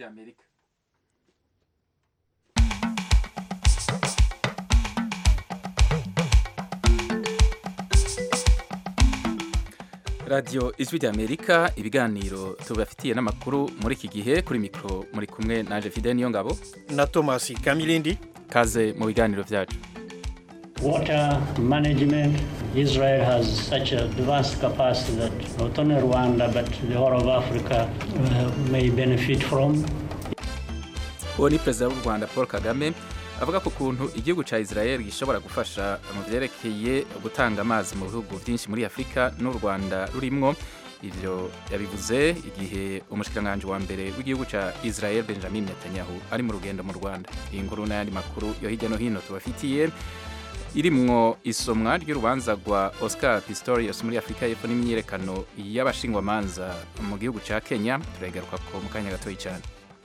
ry'amerika radiyo ijwi ry'amerika ibiganiro tubafitiye n'amakuru muri iki gihe kuri mikoro muri kumwe naje fide niyo ngabo na thomas kamilindi kaze mu biganiro byacu Water management, Israel has such a vast capacity that not only Rwanda but the whole of Africa uh, may benefit from. uwo ni perezida w'u rwanda paul kagame avuga ku kuntu igihugu cya israel gishobora gufasha mu byerekeye gutanga amazi mu bihugu byinshi muri afurika n'u rwanda rurimwo ibyo yabivuze igihe umushikiranganji wa mbere w'igihugu cya israel benjamin netanyahu ari mu rugendo mu rwanda iyi nkuru n'ayandi makuru yo hirya no hino tubafitiye irimwo isomwa ry'urubanza rwa oscar pistorius muri afurika y'epfo n'imyiyerekano y'abashingwamanza mu gihugu cya kenya turagaruka ko mu kanya gatoya cyane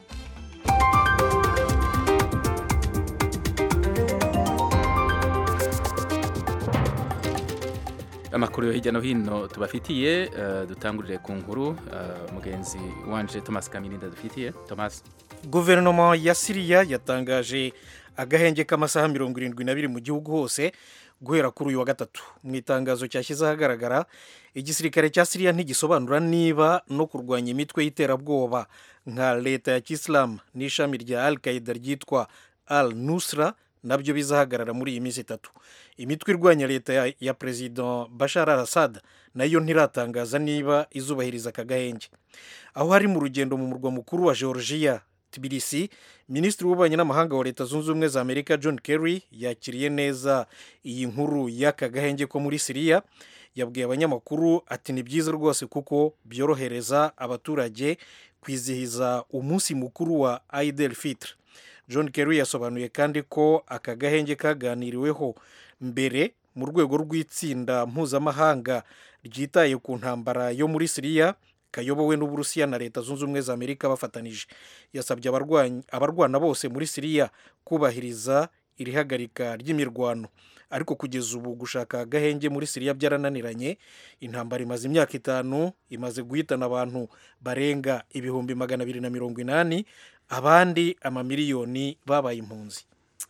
amakuru yo hirya no hino tubafitiye uh, dutangurire ku nkuru uh, mugenzi wanje thomas kamirinda dufitiye thomas guverinoma ya siriya yatangaje agahenge k'amasaha mirongo irindwi n'abiri mu gihugu hose guhera kuri uyu wa gatatu mu itangazo cyashyize ahagaragara igisirikare cya siriya ntigisobanura niba no kurwanya imitwe y'iterabwoba nka leta ya kisilamu n'ishami rya al qaida ryitwa al nusra nabyo bizahagarara muri iyi minsi itatu imitwe irwanya leta ya, ya perezida bashar al assad nayo ntiratangaza niba izubahiriza aka gahenge aho hari mu rugendo mu murwa mukuru wa georgia tbilisi minisitiri w'ububanyi n'amahanga wa leta zunze ubumwe za amerika john kerry yakiriye neza iyi nkuru y'aka gahenge ko muri siriya yabwiye abanyamakuru ati ni byiza rwose kuko byorohereza abaturage kwizihiza umunsi mukuru wa idel fitr john kerry yasobanuye kandi ko aka gahenge kaganiriweho mbere mu rwego rw'itsinda mpuzamahanga ryitaye ku ntambara yo muri siriya kayobowe n'uburusiya na leta zunze ubumwe za amerika bafatanije yasabye abarwana bose muri siriya kubahiriza iri hagarika ry'imirwano ariko kugeza ubu gushaka agahenge muri siriya byarananiranye intambara imaze imyaka itanu imaze guhitana abantu barenga ibihumbi magana abiri na mirongo inani abandi amamiliyoni babaye impunzi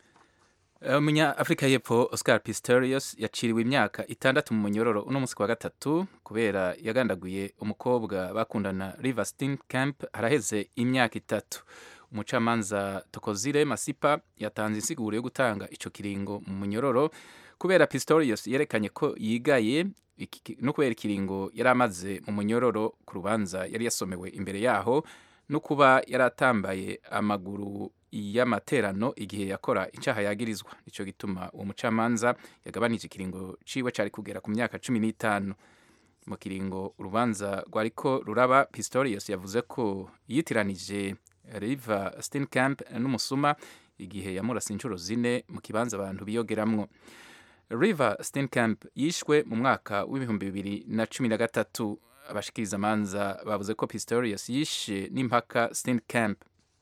umunyafurika y'epfo oscar pistorius yaciriwe imyaka itandatu mu munyororo uno munsi wa gatatu kubera yagandaguye umukobwa bakundana river camp haraheze imyaka itatu umucamanza tokozire masipa yatanze insiguro yo gutanga icyo kiringo mu munyororo kubera pistorius yerekanye ko yigaye no kubera ikiringo yari amaze mu munyororo ku rubanza yari yasomewe imbere yaho no kuba yari atambaye amaguru y'amaterano igihe yakora icyaha yagirizwa nicyo gituma uwo mucamanza yagabanije ikiringo ciwe cyari kugera ku myaka cumi n'itanu mu kiringo urubanza rwariko ruraba pistorius yavuze ko yitiranije river steenkamp n'umusuma igihe yamurasa inshuro zine mu kibanza abantu biyogeramwo river steenkamp yishwe mu mwaka w'ibihumbi bibiri na cumi na gatatu abashikiriza amanza bavuze ko pistorius yishe n'impaka steenkamp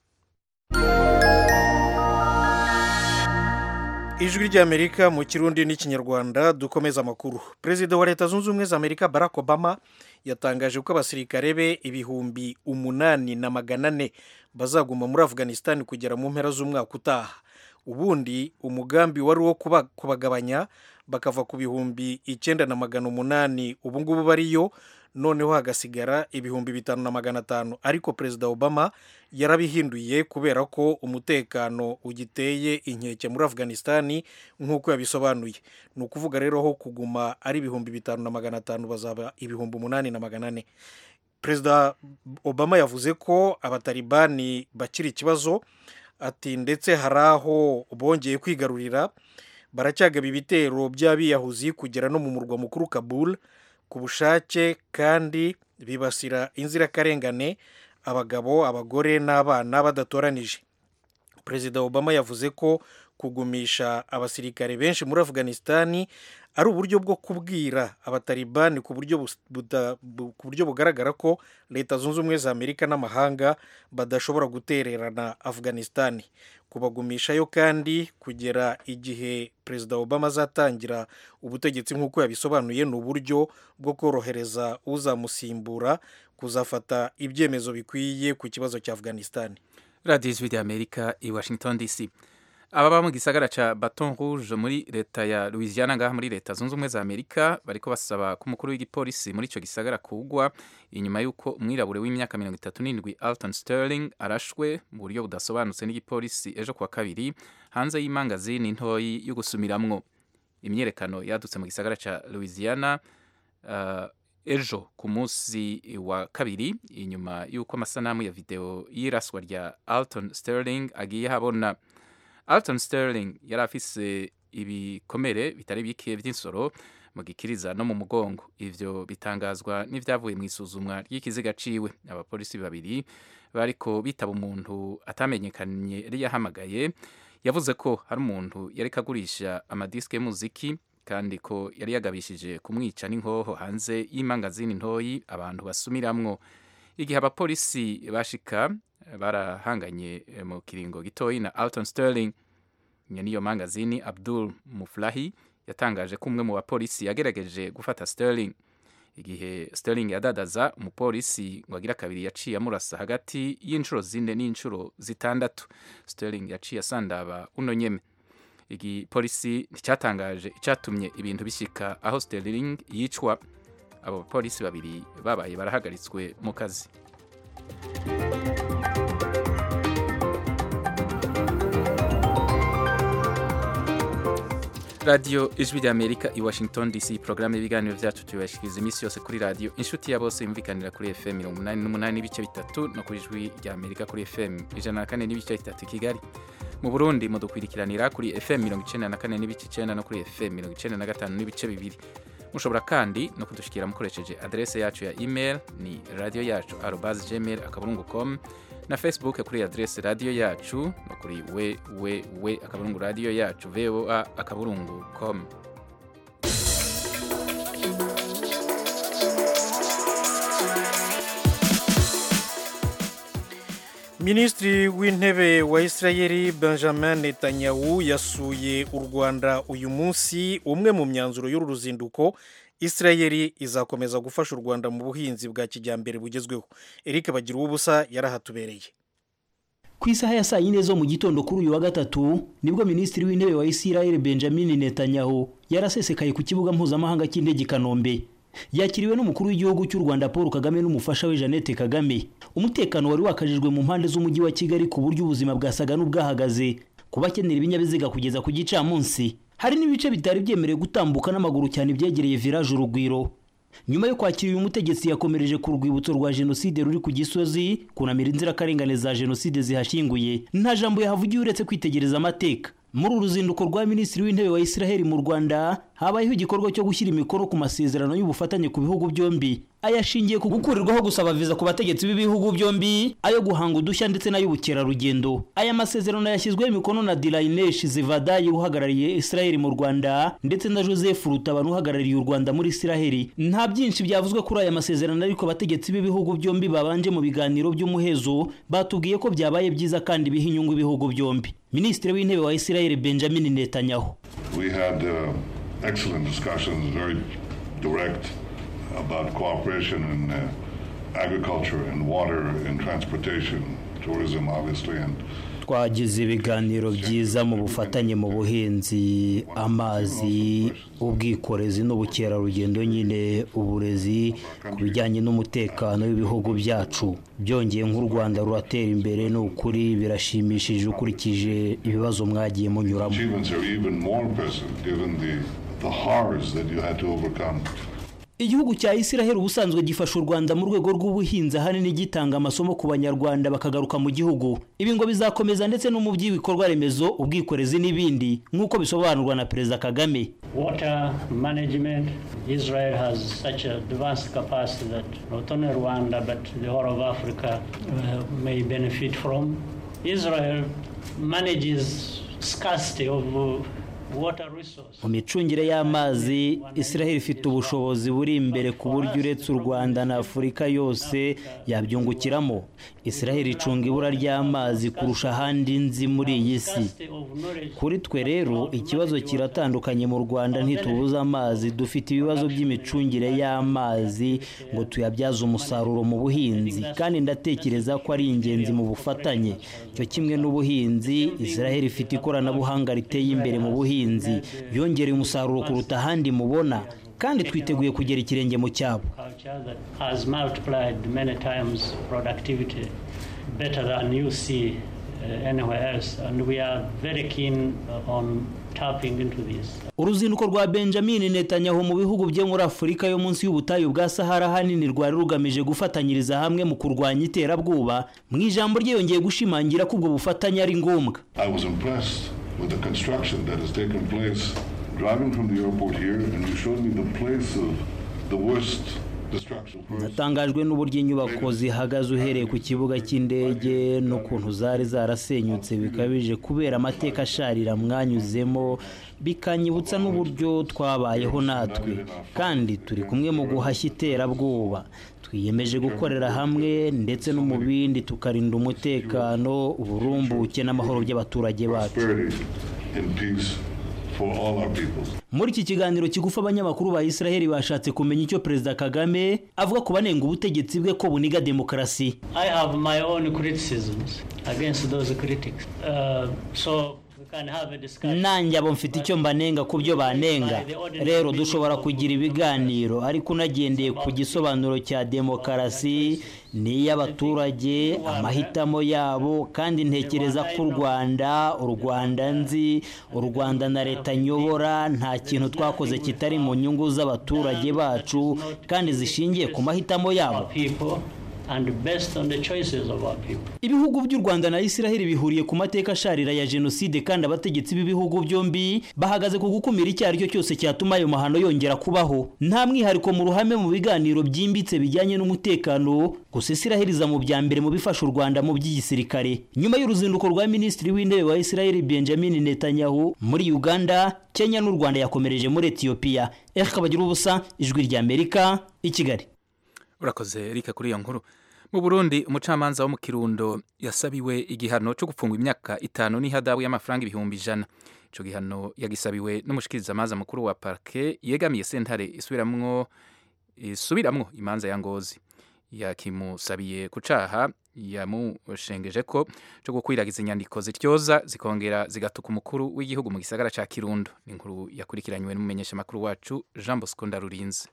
ijwi ry'amerika mu kirundi n'ikinyarwanda dukomeza amakuru perezida wa leta zunze ubumwe za amerika barack obama yatangaje ko abasirikare be ibihumbi umunani na magana ane bazaguma muri afghanistan kugera mu mpera z'umwaka utaha ubundi umugambi wari uwo kubagabanya bakava ku bihumbi icyenda na magana umunani ubu ngubu bariyo noneho hagasigara ibihumbi bitanu na magana atanu ariko perezida obama yarabihinduye kubera ko umutekano ugiteye inkeke muri afghanistan nk'uko yabisobanuye ni ukuvuga rero ho kuguma ari ibihumbi bitanu na magana atanu bazaba ibihumbi umunani na magana ane perezida obama yavuze ko abatalibani bakiri ikibazo ati ndetse hari aho bongeye kwigarurira baracyagaba ibitero by'abiyahuzi kugera no mu murwa mukuru kabul ku bushake kandi bibasira inzirakarengane abagabo abagore n'abana badatoranije perezida obama yavuze ko kugumisha abasirikare benshi muri afghanistan ari uburyo bwo kubwira abatalibani ku buryo bus- buda- bu- ku buryo bugaragara ko leta zunze ubumwe za amerika n'amahanga badashobora gutererana afghanistan kubagumishayo kandi kugera igihe perezida obama azatangira ubutegetsi nk'uko yabisobanuye ni uburyo bwo korohereza uzamusimbura kuzafata ibyemezo bikwiye ku kibazo cya afghanistan radiyo ijwi ry'amerika i washington dc ababa mu gisagara ca baton rouge muri leta ya louisiana ngaha muri leta zunze ubumwe za amerika bariko basaba ko umukuru w'igipolisi muri ico gisagara kugwa inyuma y'uko umwirabure w'imyaka mirongo itatu n'indwi alton sterling arashwe mu buryo budasobanutse n'igipolisi ejo kuwa kabiri hanze y'imangazini ntoyi yo gusumiramwo imyiyerekano yadutse mu gisagara ca louisiana uh, ejo ku munsi wa kabiri inyuma y'uko amasanamu ya video y'iraswa rya alton sterling agiye habona alton sterling yari afise ibikomere bitari bike by'insoro mu gikiriza no mu mugongo ivyo bitangazwa n'ivyavuye mu isuzumwa ry'ikiziga ciwe abapolisi babiri bariko bitaba umuntu atamenyekanye yari yahamagaye yavuze ko hari umuntu yariko agurisha amadiske y'umuziki kandi ko yari yagabishije kumwica n'inkoho hanze y'imangazini ntoyi abantu basumiramwo igihe abapolisi bashika barahanganye eh, mu kiringo gitoyi na alton sterling nyene iyo mangazini abdul muflahi yatangaje ko umwe mu bapolisi yagerageje gufata sterling igihe sterling yadadaza umupolisi ngo agira kabiri yaciye amurasa hagati y'inshuro zine n'inshuro zitandatu sterling yaciye asandaba uno nyeme igipolisi nticyatangaje icyatumye ibintu bishyika aho sterling yicwa abo bapolisi babiri babaye barahagaritswe mu kazi radiyo ijwi ry'amerika i washington dc porogaramu y'ibiganiro byacu tubibashikiriza iminsi yose kuri radiyo inshuti ya bose yumvikanira kuri fm mirongo inani n'umunani n'ibice bitatu no ku ijwi ry'amerika kuri fm ijana na kane n'ibice bitatu i kigali mu burundi mudukurikiranira kuri fm mirongo icenda na kane n'ibice icenda no kuri fm mirongo icenda na gatanu n'ibice bibiri mushobora kandi no kudushikira mukoresheje adrese yacu ya email ni radiyo yacu arobas gmail akaburungu com na facebook kuri adrese radiyo yacu no kuri www akaburungu radiyo yacu voa akaburungu com minisitiri w'intebe wa israel benjamin netanyahu yasuye u rwanda uyu munsi umwe mu myanzuro y'uru ruzinduko israel izakomeza gufasha u rwanda mu buhinzi bwa kijyambere bugezweho eric bagira ubusa yarahatubereye ku isaha ya saa yine zo mu gitondo kuri uyu wa gatatu nibwo minisitiri w'intebe wa israel benjamin netanyahu yarasesekaye ku kibuga mpuzamahanga cy'indege i kanombe yakiriwe n'umukuru w'igihugu cy'u rwanda paul kagame n'umufasha we jeannette kagame umutekano wari wakajijwe mu mpande z'umujyi wa kigali ku buryo ubuzima bwasaga n'ubwahagaze ku bakenera ibinyabiziga kugeza ku gicamunsi hari n'ibice bitari byemerewe gutambuka n'amaguru cyane byegereye village urugwiro nyuma yo kwakira uyu mutegetsi yakomereje ku rwibutso rwa jenoside ruri ku gisozi kunamira inzirakarengane za jenoside zihashyinguye nta jambo yahavugiye uretse kwitegereza amateka muri uru ruzinduko rwa minisitiri w'intebe wa israheli mu rwanda habayeho igikorwa cyo gushyira imikono ku masezerano y'ubufatanye ku bihugu byombi ayashingiye ku gukurirwaho gusaba viza ku bategetsi b'ibihugu byombi ayo guhanga udushya ndetse n'ay'ubukerarugendo aya masezerano yashyizweho imikono na dirainesh zivadayi uhagarariye israheli mu rwanda ndetse na joseph rutabana uhagarariye u rwanda muri israheli nta byinshi byavuzwe kuri aya masezerano ariko abategetsi b'ibihugu byombi babanje mu biganiro by'umuhezo batubwiye ko byabaye byiza kandi biha inyungu ibihugu byombi minisitiri w'intebe wa israheli benjamin netanyahu We had uh, excellent discussions, very direct, about cooperation in uh, agriculture and water and transportation, tourism, obviously, and twagize ibiganiro byiza mu bufatanye mu buhinzi amazi ubwikorezi n'ubukerarugendo nyine uburezi ku bijyanye n'umutekano w'ibihugu byacu byongeye nk'u rwanda ruratera imbere ni ukuri birashimishije ukurikije ibibazo mwagiye munyuramo achievements are even more impressive given the, the horrors that you had to overcome. igihugu cya israheli ubusanzwe gifasha u rwanda mu rwego rw'ubuhinzi ahanini gitanga amasomo ku banyarwanda bakagaruka mu gihugu ibi ngo bizakomeza ndetse no mu by'ibikorwa remezo ubwikorezi n'ibindi nk'uko bisobanurwa na perezida kagame Water management, Israel has such a advanced capacity that not only Rwanda but the whole of Africa uh, may benefit from. Israel manages scarcity of uh, water resource. mu micungire y'amazi israel ifite ubushobozi buri imbere ku buryo uretse u rwanda na afurika yose yabyungukiramo israel icunga ibura ry'amazi kurusha ahandi nzi muri iyi si Scarcity of knowledge. kuri twe rero ikibazo kiratandukanye mu rwanda ntitubuze amazi dufite ibibazo by'imicungire y'amazi ngo tuyabyaze umusaruro mu buhinzi kandi ndatekereza ko ari ingenzi mu bufatanye cyo kimwe n'ubuhinzi israel ifite ikoranabuhanga riteye imbere mu buhinzi yongereye umusaruro kuruta ahandi mubona kandi twiteguye kugera ikirenge mu cyabo Culture that has multiplied many times productivity better than you see uh, anywhere else. And we are very keen uh, on tapping into this. uruzinduko rwa benjamin netanyahu mu bihugu byo muri afurika yo munsi y'ubutayu bwa sahara hanini rwari rugamije gufatanyiriza hamwe mu kurwanya iterabwoba mu ijambo rye yongeye gushimangira ko ubwo bufatanye ari ngombwa I was impressed with the construction that has taken place driving from the airport here, and you showed me the place of the worst destruction first. natangajwe n'uburyo inyubako zihagaze uhereye ku kibuga cy'indege n'ukuntu zari zarasenyutse bikabije kubera amateka asharira mwanyuzemo bikanyibutsa n'uburyo twabayeho natwe kandi turi kumwe mu guhashya iterabwoba twiyemeje gukorera hamwe ndetse no mu bindi tukarinda umutekano uburumbuke n'amahoro by'abaturage bacu Prosperity and peace for all our people. muri iki kiganiro kigufi abanyamakuru ba israheli bashatse kumenya icyo perezida kagame avuga ku banenga ubutegetsi bwe ko buniga demokarasi I have my own criticisms against those critics. Uh, so we can have a discussion. nanjye abo mfite icyo mbanenga ku byo banenga rero dushobora kugira ibiganiro ariko unagendeye ku gisobanuro cya demokarasi ni iy'abaturage amahitamo yabo kandi ntekereza ko u rwanda u rwanda nzi u rwanda na leta nyobora nta kintu twakoze kitari mu nyungu z'abaturage bacu kandi zishingiye ku mahitamo yabo Our people and based on the choices of our people. ibihugu by'u rwanda na israheli bihuriye ku mateka asharira ya jenoside kandi abategetsi b'ibihugu byombi bahagaze ku gukumira icyo ari cyo cyose cyatuma ayo mahano yongera kubaho nta mwihariko mu ruhame mu biganiro byimbitse bijyanye n'umutekano gusa israheli iza mu bya mbere mu bifasha u rwanda mu by'igisirikare nyuma y'uruzinduko rwa minisitiri w'intebe wa israheli benjamin netanyahu muri uganda kenya n'u rwanda yakomereje muri etiyopiya erika bagira ubusa ijwi ry'amerika i kigali urakoze rika kuri iyo nkuru mu burundi umucamanza wo mu kirundo yasabiwe igihano cyo gufungwa imyaka itanu n'ihadabu y'amafaranga ibihumbi ijana icyo gihano yagisabiwe n'umushikirizamanza mukuru wa parke yegamiye sentare isubiramwo isubiramwo imanza ya ngozi yakimusabiye ku caha yamushengeje ko cyo gukwiragiza inyandiko zityoza zikongera zigatuka umukuru w'igihugu mu gisagara ca kirundo ni inkuru yakurikiranywe n'umumenyeshamakuru wacu jean bosco ndarurinze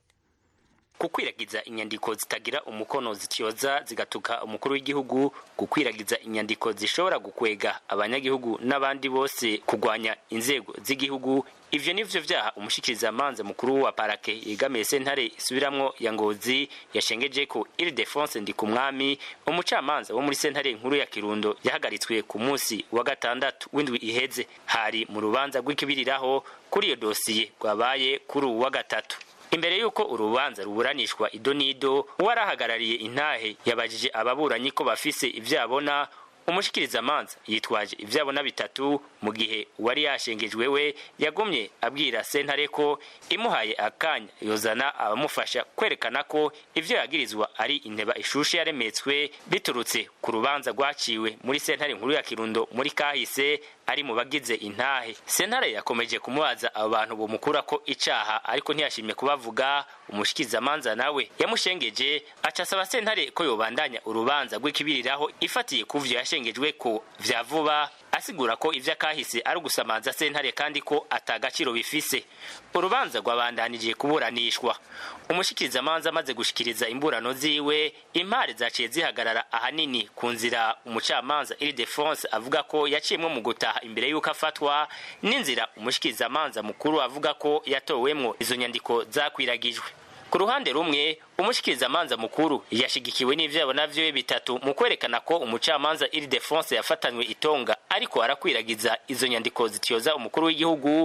gukwiragiza inyandiko zitagira umukono zityoza zigatuka umukuru w'igihugu gukwiragiza inyandiko zishobora gukwega abanyagihugu n'abandi bose kurwanya inzego z'igihugu ivyo nivyo vyaha umushikirizamanza mukuru wa parake yegamiye sentare isubiramwo ya ngozi yashengeje ko Ildefonse Ndikumwami umucamanza wo muri sentare nkuru ya Kirundo yahagaritswe ku munsi wa gatandatu w'indwi iheze hari mu rubanza rw'ikibiriraho kuri iyo dosiye rwabaye kuri uwu wa gatatu imbere y'uko urubanza ruburanishwa ido n'ido uwarahagarariye intahe yabajije ababuranyi ko bafise ivyabona umushikirizamanza yitwaje ivyabona bitatu mu gihe uwari yashengejwe we yagumye abwira sentare ko imuhaye akanya yozana abamufasha kwerekana ko ivyo yagirizwa ari inteba ishushe yaremetswe biturutse ku rubanza rwaciwe muri sentare nkuru ya kirundo muri kahise ari mu bagize intahe sentare yakomeje kumubaza abo bantu bomukura ko icaha ariko ntiyashimye kubavuga umushikirizamanza nawe yamushengeje aca asaba sentare ko yobandanya urubanza rw'ikibiriraho ifatiye ku vyo yashengejwe ko vya vuba asigura ko ivyo akahise ari ugusamanza sentare kandi ko atagaciro bifise urubanza rwabandanije kuburanishwa umushikirizamanza amaze gushikiriza imburano ziwe impare zaciye zihagarara ahanini ku nzira umucamanza Ildefonse avuga ko yaciyemwo mu gutaha imbere y'uko afatwa n'inzira umushikirizamanza mukuru avuga ko yatowemwo izo nyandiko zakwiragijwe ku ruhande rumwe umushikirizamanza mukuru yashigikiwe n'ivyabo navyo bitatu mu kwerekana ko umucamanza Ildefonse yafatanywe itonga ariko arakwiragiza izo nyandiko zityoza umukuru w'igihugu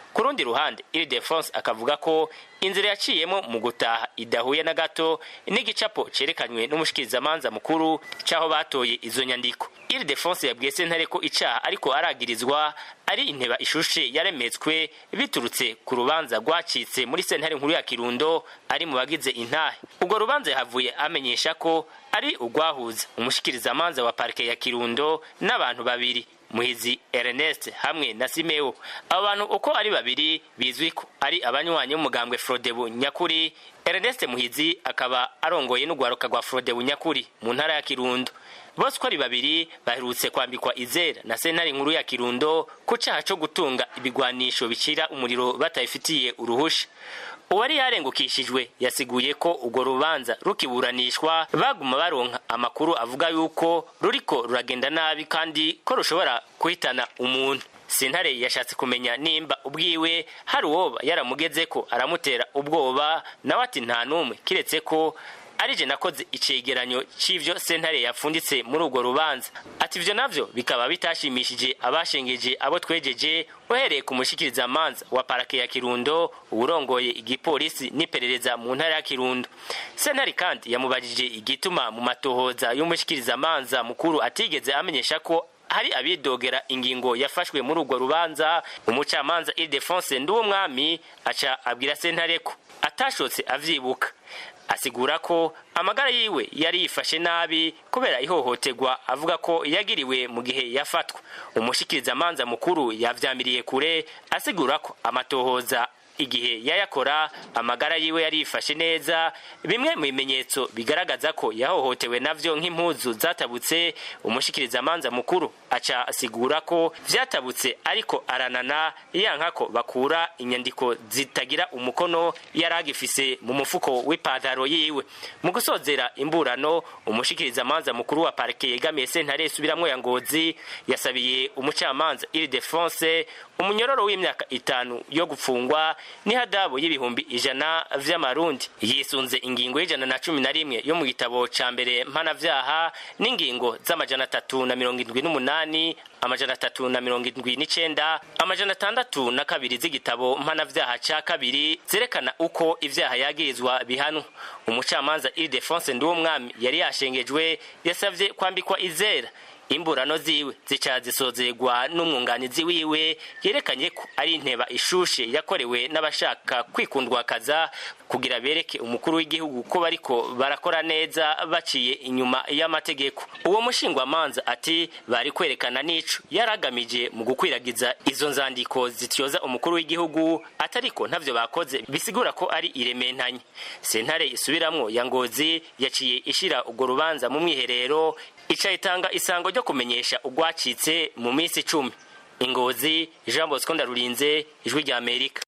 ku rundi ruhande iri defense akavuga ko inzira yaciyemo mu gutaha idahuye na gato n'igicapo cerekanywe n'umushikirizamanza mukuru c'aho batoye izo nyandiko iri defense yabwiye sentare ko icaha ariko aragirizwa ari inteba ishushe yaremetswe biturutse ku rubanza rwacitse muri sentare nkuru ya kirundo ari mu bagize intahe urwo rubanza yahavuye amenyesha ko ari urwahuza umushikirizamanza wa parike ya kirundo n'abantu babiri muhizi ernest hamwe na simeo abo bantu uko ari babiri bizwi ko ari abanywanyi b'umugambwe frodebu nyakuri ernest muhizi akaba arongoye n'urwaruka rwa frodebu nyakuri mu ntara ya kirundo bose uko ari babiri baherutse kwambikwa izera na sentare nkuru ya kirundo ku caha co gutunga ibigwanisho bicira umuriro batayifitiye uruhusha uwari yarengukishijwe yasiguye ko urwo rubanza rukiburanishwa baguma baronka amakuru avuga yuko ruriko ruragenda nabi kandi ko rushobora guhitana umuntu sentare yashatse kumenya nimba ubwiwe hari uwoba yaramugeze ko aramutera ubwoba nawe ati nta n'umwe kiretse ko arije nakoze icegeranyo c'ivyo sentare yapfunditse muri urwo rubanza ati ivyo navyo bikaba bitashimishije abashengeje abo twejeje uhereye ku mushikirizamanza wa parake ya kirundo uwurongoye igipolisi n'iperereza mu ntara ya kirundo sentare kandi yamubajije igituma mu matohoza y'umushikirizamanza mukuru atigeze amenyesha ko hari abidogera ingingo yafashwe muri urwo rubanza umucamanza ildefonse nduwumwami aca abwira sentare ko atashotse avyibuka asigura ko amagara yiwe yari yifashe nabi kubera ihohoterwa avuga ko yagiriwe mu gihe yafatwa umushikirizamanza mukuru yavyamiriye kure asigura ko amatohoza igihe yayakora amagara yiwe yari yifashe neza bimwe mu bimenyetso bigaragaza ko yahohotewe navyo nk'impuzu zatabutse umushikirizamanza mukuru aca asigura ko vyatabutse ariko aranana yanka ko bakura inyandiko zitagira umukono yari agifise mu mufuko w'ipantaro yiwe mu gusozera imburano umushikirizamanza mukuru wa parike yegamiye sentare isubiramwo ya ngozi yasabiye umucamanza iri defense umunyororo w'imyaka itanu yo gufungwa n'ihadabu y'ibihumbi ijana vy'amarundi yisunze ingingo y'ijana na cumi na rimwe yo mu gitabo ca mbere mpanavyaha n'ingingo z'amajana atatu na mirongo indwi n'umunani amajana atatu na mirongo indwi n'icenda amajana atandatu na kabiri z'igitabo mpanavyaha ca kabiri zerekana uko ivyaha yagirizwa bihanwa umucamanza ildefonse nduwumwami yari yashengejwe yasavye kwambikwa izera imburano ziwe zica zisozerwa n'umwunganizi wiwe yerekanye ko ari inteba ishushe yakorewe n'abashaka kwikundwakaza kugira bereke umukuru w'igihugu ko bariko barakora neza baciye inyuma y'amategeko uwo mushingwamanza ati bari kwerekana n'ico yaragamije mu gukwiragiza izo nzandiko zityoza umukuru w'igihugu atariko ntavyo bakoze bisigura ko ari irementanye sentare isubiramwo ya ngozi yaciye ishira urwo rubanza mu mwiherero ica itanga isango ryo kumenyesha urwacitse mu minsi icumi ingozi jean bosco ndarurinze ijwi rya amerika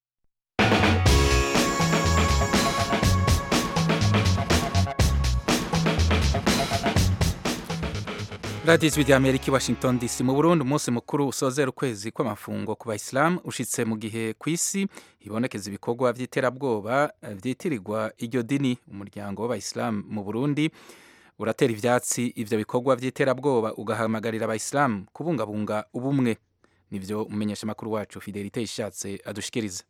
radiyo ijwi rya amerika i washington dc mu burundi umunsi mukuru usozera ukwezi kw'amafungo ku bayisilamu ushitse mu gihe ku isi hibonekeza ibikorwa by'iterabwoba byitirirwa iryo dini umuryango w'abayisilamu mu burundi uratera ivyatsi ivyo bikorwa vy'iterabwoba ugahamagarira abayisilamu kubungabunga ubumwe nivyo umumenyesha makuru wacu fidelite ishatse adushikiriza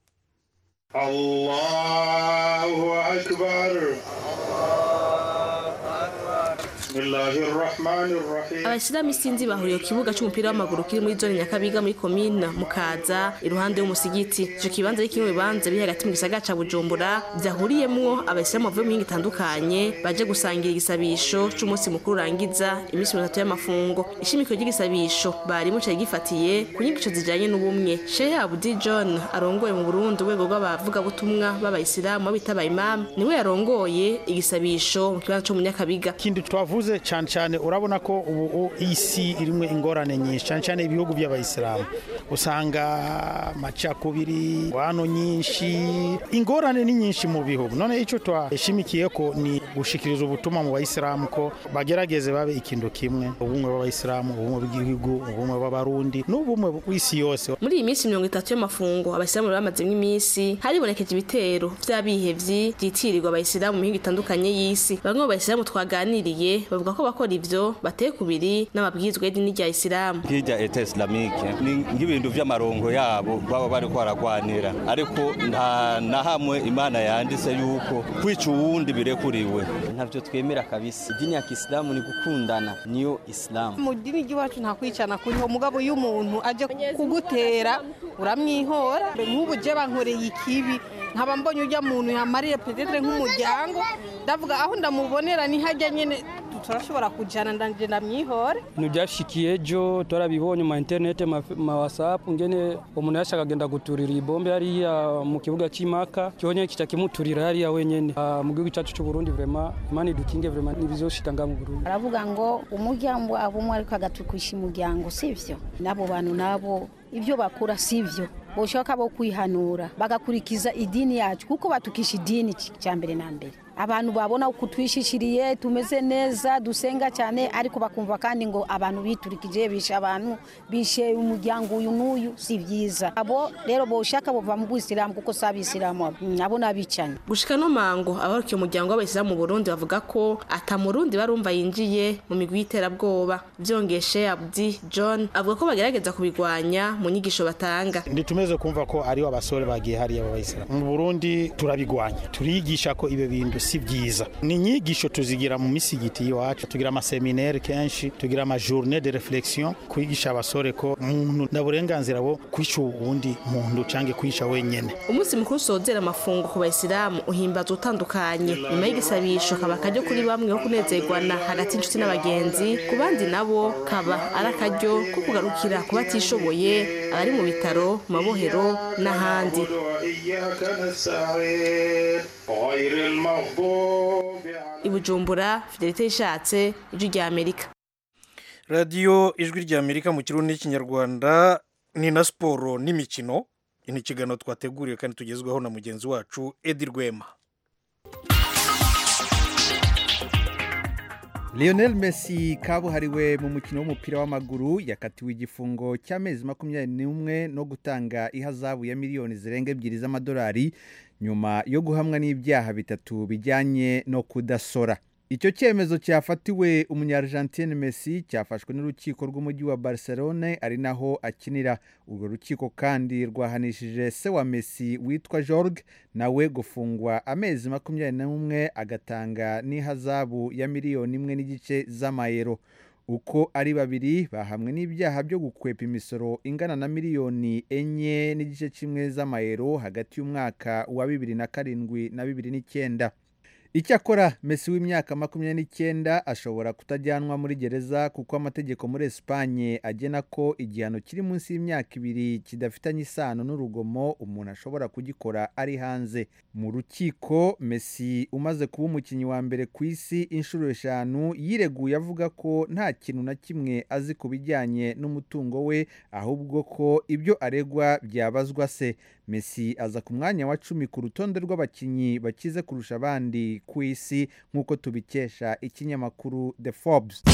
allahu akbar abashyiramo isinzi bahuriye ku kibuga cy'umupira w'amaguru kiri muri zone nyakabiga muri komina mukaza iruhande y'umusigiti icyo kibanza ari kimwe mu bibanza biri hagati mu gisagara ca bujumbura byahuriyemwo abashyiramo bavuye mu mihinga itandukanye baje gusangira igisabisho c'umunsi mukuru urangiza iminsi mirongo itatu y'amafungo ishimiko ry'igisabisho barimo cari gifatiye ku nyigisho zijanye n'ubumwe shehe abudi john arongoye mu burundi urwego rw'abavugabutumwa b'abayisilamu b'abitabaye imamu niwe yarongoye igisabisho mu kibanza co mu nyakabiga ikindi twavuze cyane cyane urabona ko ubu isi irimo ingorane nyinshi cyane cyane ibihugu by'abayisilamu usanga amacakubiri wano nyinshi ingorane ni nyinshi mu bihugu none icyo twashimikiye ko ni gushikiriza ubutumwa mu bayisilamu ko bagerageze babe ikintu kimwe ubumwe bw'abayisilamu ubumwe bw'igihugu ubumwe bw'abarundi n'ubumwe bw'isi yose muri iyi minsi mirongo itatu y'amafungo abayisilamu bamazemo iminsi haribonekeje ibitero vy'abihevyi vyitirirwa abayisilamu mu mihingo itandukanye y'isi bamwe mu bayisilamu twaganiriye bavuga ko bakora ivyo bateye kubiri n'amabwirizwa y'idini rya isilamu hirya eta islamike ni nk'ibintu vy'amarongo yabo baba bariko baragwanira ariko nta na hamwe imana yanditse yuko kwica uwundi birekuriwe ntavyo twemera kabisa idini ya kisilamu ni gukundana niyo isilamu mu dini ry'iwacu nta kwicana kuriho mugabo iyo umuntu aje kugutera uramwihora nk'ubu je bankoreye ikibi nkaba mbonye ujya muntu yamariye petetre nk'umuryango ndavuga aho ndamubonera ni hajya nyene turashobora kujana ndanje ndamwihore ntibyashikiye ejo turabibonye ma interinete ma whatsapp ngene umuntu yashaka agenda guturira ibombe hariya mu kibuga cy'imaka cyonye kica kimuturira hariya wenyene mu gihugu cyacu cy'u Burundi vraiment imana idukinge vraiment nibizoshika nga mu Burundi aravuga ngo umuryango abumwe ariko agatukisha umuryango sivyo nabo bantu nabo ibyo bakora sivyo boshaka bo kwihanura bagakurikiza idini yacu kuko batukisha idini cya mbere na mbere abantu babona uko twishishiriye tumeze neza dusenga cyane ariko bakumva kandi ngo abantu biturikije bishe abantu bishe umuryango uyu n'uyu si byiza abo rero boshaka bova mu bwisilamu kuko si abisilamu abo n'abicanye gushika no mango abarukiye umuryango w'abayisilamu mu burundi bavuga ko ata murundi barumva yinjiye mu migwi y'iterabwoba byongeshe abdi john avuga ko bagerageza kubigwanya mu nyigisho batanga nditumeze kumva ko aribo abasore bagiye hariya b'abayisilamu mu burundi turabigwanya turigisha ko ibyo bintu si byiza ni inyigisho tuzigira mu misigiti iwacu tugira amaseminere kenshi tugira amajourne de reflexion kwigisha abasore ko umuntu na burenganzira bwo kwica uwundi muntu cyangwa kwica wenyene umunsi mukuru usozera amafungo ku bayisilamu uhimbaza utandukanye nyuma y'igisabisho kaba akaryo kuri bamwe ko kunezerwana hagati y'inshuti n'abagenzi ku bandi nabo kaba ari akaryo ko kugarukira ku batishoboye abari mu bitaro mu mabohero n'ahandi i bujumbura fidelite ishatse ijwi rya amerika radiyo ijwi rya amerika mu kirundi n'ikinyarwanda ni na siporo n'imikino ni ikiganiro twateguriwe kandi tugezweho na mugenzi wacu edi rwema Lionel Messi kabuhariwe mu mukino w'umupira w'amaguru yakatiwe igifungo cy'amezi makumyabiri n'umwe no gutanga ihazabu ya miliyoni zirenga ebyiri z'amadolari nyuma yo guhamwa n'ibyaha bitatu bijyanye no kudasora icyo cyemezo cyafatiwe umunyargentine Messi cyafashwe n'urukiko rw'umujyi wa Barcelone ari naho akinira urwo rukiko kandi rwahanishije se wa Messi witwa Jorge nawe gufungwa amezi makumyabiri n'umwe agatanga n'ihazabu ya miliyoni imwe n'igice z'amayero uko ari babiri bahamwe n'ibyaha byo gukwepa imisoro ingana na miliyoni enye n'igice kimwe z'amayero hagati y'umwaka wa bibiri na karindwi na bibiri n'icyenda icyakora Messi w'imyaka makumyabiri n'icyenda ashobora kutajyanwa muri gereza kuko amategeko muri esipanye agena ko igihano kiri munsi y'imyaka ibiri kidafitanye isano n'urugomo umuntu ashobora kugikora ari hanze mu rukiko Messi umaze kuba umukinnyi wa mbere ku isi inshuro eshanu yireguye avuga ko nta kintu na kimwe azi ku bijyanye n'umutungo we ahubwo ko ibyo aregwa byabazwa se Messi aza ku mwanya wa cumi ku rutonde rw'abakinnyi bakize kurusha abandi ku isi nk'uko tubikesha ikinyamakuru The Forbes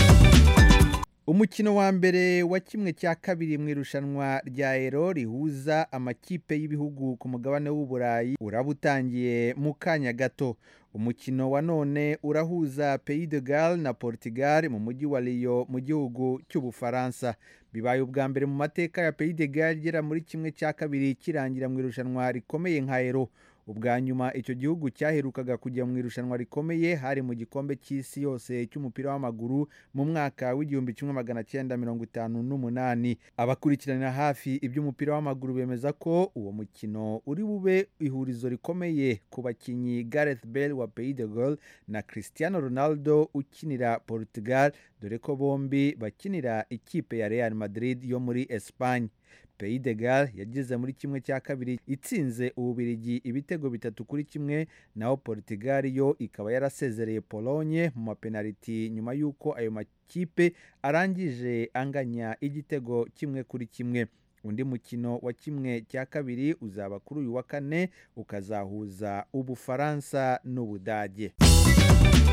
umukino wa mbere wa kimwe cya kabiri mu irushanwa rya ero rihuza amakipe y'ibihugu ku mugabane w'uburayi uraba utangiye mu kanya gato umukino wa none urahuza Pays de Galles na Portugal mu mujyi wa Lyon mu gihugu cy'ubufaransa bibaye ubwa mbere mu mateka ya Pays de Galles igera muri kimwe cya kabiri kirangira mu irushanwa rikomeye nka ero ubwa nyuma icyo gihugu cyaherukaga kujya mu irushanwa rikomeye hari mu gikombe cy'isi yose cy'umupira w'amaguru mu mwaka w'igihumbi kimwe magana cyenda mirongo itanu n'umunani abakurikiranira hafi iby'umupira w'amaguru bemeza ko uwo mukino uri bube ihurizo rikomeye ku bakinnyi Gareth Bale wa Pays de Galles na Cristiano Ronaldo ukinira Portugal dore ko bombi bakinira ikipe ya Real Madrid yo muri Espagne Pays de Galles yageze muri kimwe cya kabiri itsinze ububirigi ibitego bitatu kuri kimwe naho Portugal yo ikaba yarasezereye Pologne mu mapenaliti nyuma y'uko ayo makipe arangije anganya igitego kimwe kuri kimwe undi mukino wa kimwe cya kabiri uzaba kuri uyu wa kane ukazahuza ubufaransa n'ubudage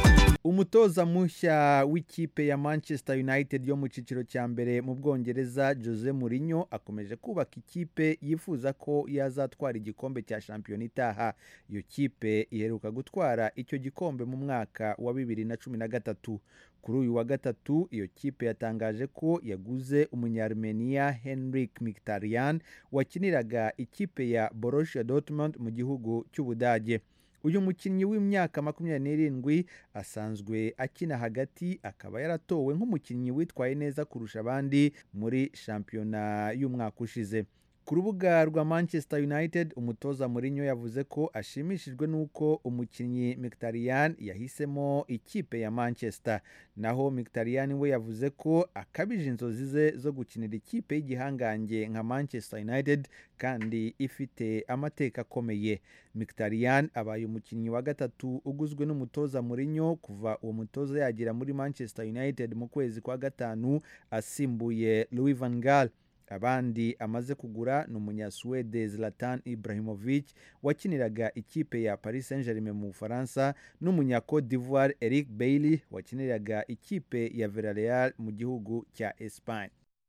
umutoza mushya w'ikipe ya manchester united yo mu cyiciro cya mbere mu bwongereza jose Mourinho akomeje kubaka ikipe yifuza ko yazatwara igikombe cya shampiyona itaha iyo kipe iheruka gutwara icyo gikombe mu mwaka wa bibiri na cumi na gatatu kuri uyu wa gatatu iyo kipe yatangaje ko yaguze umunyarumeniya henrik mkhitaryan wakiniraga ikipe ya borussia dortmund mu gihugu cy'ubudage uyu mukinnyi w'imyaka makumyabiri n'irindwi asanzwe akina hagati akaba yaratowe nk'umukinnyi witwaye neza kurusha abandi muri shampiyona y'umwaka ushize ku rubuga rwa manchester united umutoza Mourinho yavuze ko ashimishijwe n'uko umukinnyi mkhitaryan yahisemo ikipe ya manchester naho mkhitaryan we yavuze ko akabije inzozi ze zo gukinira ikipe y'igihangange nka manchester united kandi ifite amateka akomeye mkhitaryan abaye umukinnyi wa gatatu uguzwe n'umutoza Mourinho kuva uwo mutoza yagera muri manchester united mu kwezi kwa gatanu asimbuye louis van gaal abandi amaze kugura ni umunyasuwede zlatan ibrahimovic wakiniraga ikipe ya paris saint germain mu bufaransa n'umunyacode d'ivoire eric bailey wakiniraga ikipe ya villarreal mu gihugu cya espagne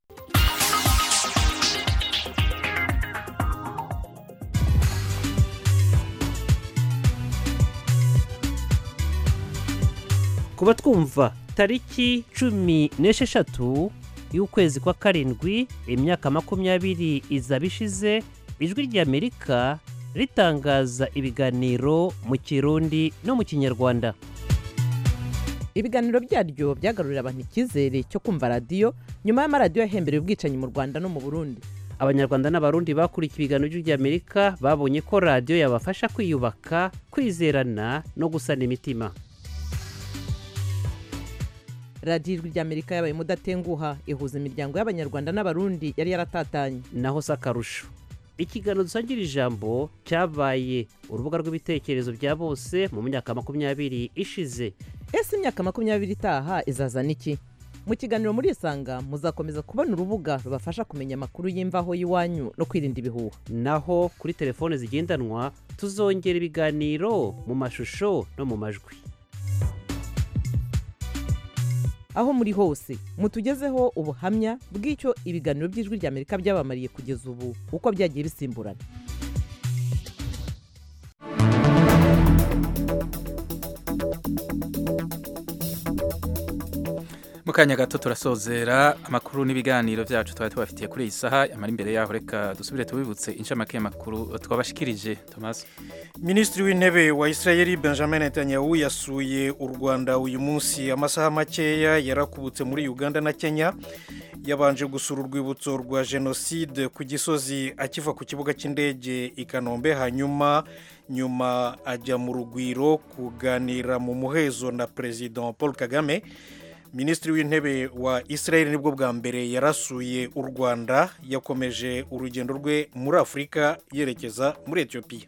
kuba twumva tariki cumi n'esheshatu y'ukwezi kwa karindwi imyaka makumyabiri izaba ishize ijwi ry'amerika ritangaza ibiganiro mu kirundi no mu kinyarwanda ibiganiro byaryo byagarurira abantu icyizere cyo kumva radiyo nyuma y'amaradiyo yahembereye ubwicanyi mu rwanda no mu burundi abanyarwanda n'abarundi bakurikiye ibiganiro by'ijwi ry'amerika babonye ko radiyo yabafasha kwiyubaka kwizerana no gusana imitima radiyo ijwi ry'amerika yabaye mudatenguha ihuza imiryango y'abanyarwanda n'abarundi yari yaratatanye naho si akarusho ikiganiro dusangira ijambo cyabaye urubuga rw'ibitekerezo bya bose mu myaka makumyabiri ishize ese imyaka makumyabiri itaha izazana iki mu kiganiro muri isanga muzakomeza kubona urubuga rubafasha kumenya amakuru y'imvaho y'iwanyu no kwirinda ibihuha naho kuri telefone zigendanwa tuzongera ibiganiro mu mashusho no mu majwi aho muri hose mutugezeho ubuhamya bw'icyo ibiganiro by'ijwi ry'amerika byabamariye kugeza ubu uko byagiye bisimburana mu kanya gato turasozera amakuru n'ibiganiro byacu twari tubafitiye kuri iyi saha yamara imbere yaho reka dusubire tubibutse inshamake y'amakuru twabashikirije Thomas minisitiri w'intebe wa israel benjamin netanyahu yasuye u rwanda uyu munsi amasaha makeya yarakubutse muri uganda na kenya yabanje gusura urwibutso rwa jenoside ku gisozi akiva ku kibuga cy'indege i kanombe hanyuma nyuma ajya mu rugwiro kuganira mu muhezo na perezida paul kagame minisitiri w'intebe wa israel nibwo bwa mbere yarasuye u rwanda yakomeje urugendo rwe muri afurika yerekeza muri etiyopiya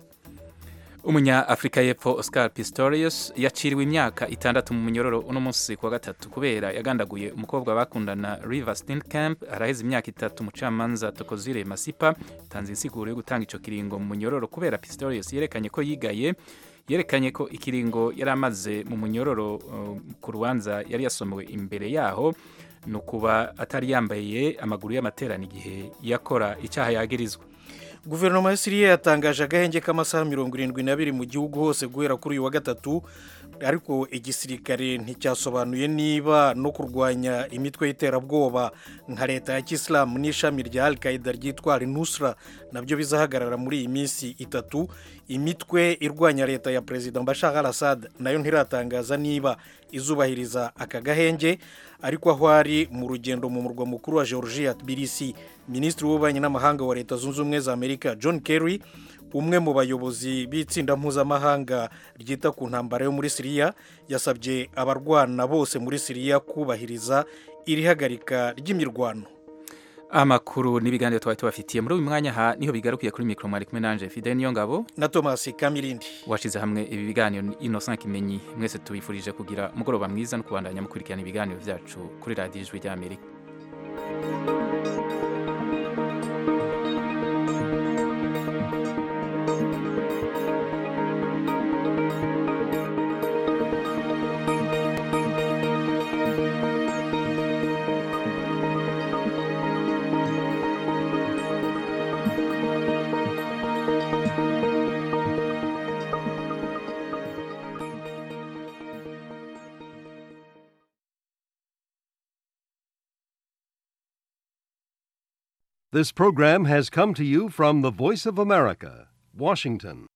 umunya afurika y'epfo oscar pistorius yaciriwe imyaka itandatu mu munyororo uno munsi kuwa gatatu kubera yagandaguye umukobwa bakundana river steenkamp araheze imyaka itatu umucamanza tokozire masipa tanze insiguro yo gutanga icyo kiringo mu munyororo kubera pistorius yerekanye ko yigaye yerekanye ko ikiringo yari amaze mu munyororo ku rubanza yari yasomewe imbere yaho ni ukuba atari yambaye amaguru y'amaterano igihe yakora icyaha yagirizwa guverinoma ya siriya yatangaje agahenge k'amasaha mirongo irindwi n'abiri mu gihugu hose guhera kuri uyu wa gatatu ariko igisirikare nticyasobanuye niba no kurwanya imitwe y'iterabwoba nka leta ya kisilamu n'ishami rya al qaida ryitwa nusra nabyo bizahagarara muri iyi minsi itatu imitwe irwanya leta ya perezida Bashar al Assad nayo ntiratangaza niba izubahiriza aka gahenge ariko aho ari mu rugendo mu murwa mukuru wa georgia tbilisi minisitiri w'ububanyi n'amahanga wa leta zunze ubumwe za amerika john kerry umwe mu bayobozi b'itsinda mpuzamahanga ryita ku ntambara yo muri siriya yasabye abarwana bose muri siriya kubahiriza iri hagarika ry'imirwano amakuru n'ibiganiro twari tubafitiye muri uyu mwanya aha niho bigarukiye kuri mikoro mwari kumwe nanje fide niyo ngabo na thomas kamirindi washize hamwe ibi biganiro innocent kimenyi mwese tubifurije kugira umugoroba mwiza no kubandanya mukurikirana ibiganiro byacu kuri radiyo ijwi ry'amerika This program has come to you from the Voice of America, Washington.